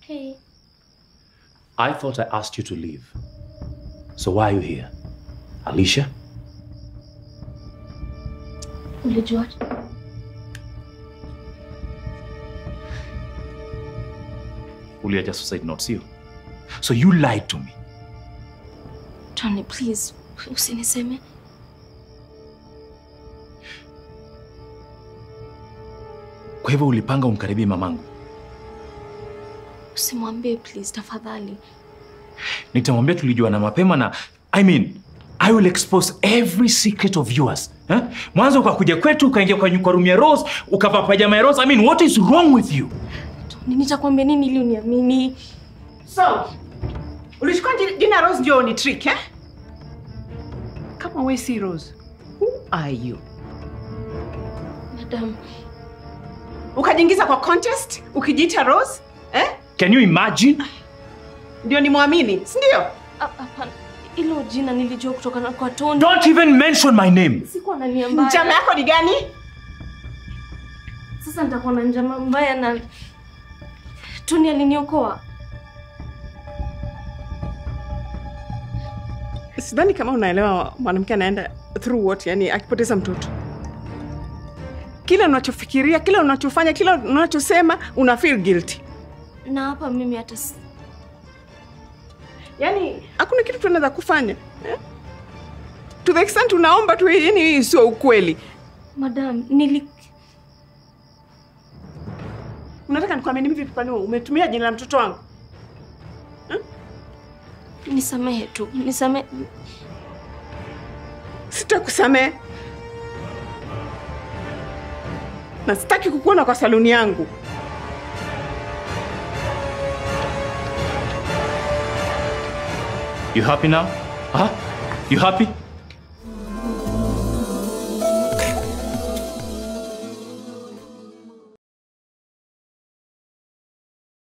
Hey, I thought I asked you to leave. So why are you here? Alicia? ulijuaje? Uliacha suicide note, sio? So you lied to me. Tony, please, usiniseme. Kwa hivyo ulipanga umkaribie mamangu. Usimwambie please, tafadhali. Nitamwambia tulijuana mapema na I mean, I will expose every secret of yours. Eh? Mwanzo ukakuja kwetu ukaingia kwa, kwa room ya Rose, ukavaa pajama ya Rose. I mean, what is wrong with you? Tony, nitakwambia nini ili uniamini? So, ulichukua ji- jina Rose ndio ni trick eh? Kama we si Rose, who are you? Madam, Ukajiingiza kwa contest ukijiita Rose eh? Can you imagine? Ndio nimwamini, si ndio? ah, hapana. Hilo jina nilijua kutokana kwa Tony. Don't even mention my name. Sikuwa na nia mbaya. Njama yako ni gani? Sasa nitakuwa na njama mbaya na Tony aliniokoa. Sidhani kama unaelewa mwanamke anaenda through what, yani akipoteza mtoto. Kila unachofikiria, kila unachofanya, kila unachosema una feel guilty. Na hapa mimi hata si- yani hakuna kitu tunaweza kufanya eh? to the extent unaomba tu yani hii sio ukweli Madam, nili unataka nikuamini vipi kwani umetumia jina la mtoto wangu nisamehe tu. Nisamehe. sitakusamehe na sitaki kukuona kwa saluni yangu You happy now? Huh? You happy?